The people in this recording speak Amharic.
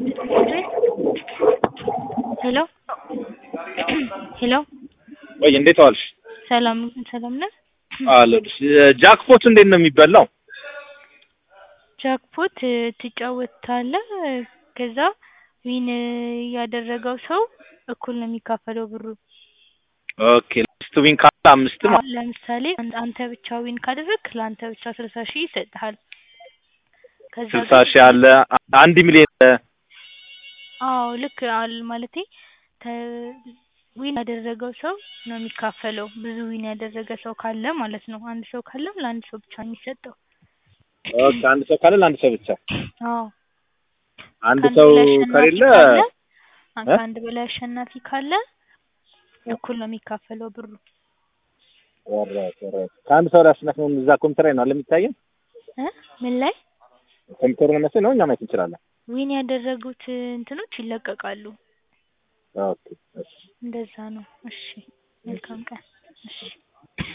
ሄሎ ሄሎ ወይ እንዴት ዋልሽ? ሰላም ሰላም ነህ? አለሁልሽ። ጃክፖት እንዴት ነው የሚበላው? ጃክፖት ትጫወታለህ ከዛ ዊን ያደረገው ሰው እኩል ነው የሚካፈለው ብሩ። ኦኬ አምስት ዊን ካለ አምስት አዎ፣ ማለት ለምሳሌ አን- አንተ ብቻ ዊን ካደረግክ ለአንተ ብቻ ስልሳ ሺህ ይሰጥሃል። ከዛ ስልሳ ግን ሺህ አለ አንድ ሚሊዮን አዎ ልክ አል ማለቴ ተ- ዊን ያደረገው ሰው ነው የሚካፈለው። ብዙ ዊን ያደረገ ሰው ካለ ማለት ነው። አንድ ሰው ካለም ለአንድ ሰው ብቻ ነው የሚሰጠው። ኦኬ አንድ ሰው ካለ ለአንድ ሰው ብቻ አዎ አንድ ከአንድ ሰው በላይ አሸናፊ ከሌለ ካለ አ- እ? ከአንድ በላይ አሸናፊ ካለ እኩል ነው የሚካፈለው ብሩ። ኦልራይት ኦልራይት ከአንድ ሰው ላይ አሸናፊ መሆኑን እዛ ኮምፒውተር ላይ ነው አለ የሚታየን እ ምን ላይ ኮምፒውተሩ ነው መሰለኝ ነው እኛ ማየት እንችላለን ዊን ያደረጉት እንትኖች ይለቀቃሉ። ኦኬ እሺ እንደዛ ነው። እሺ መልካም ቀን። እሺ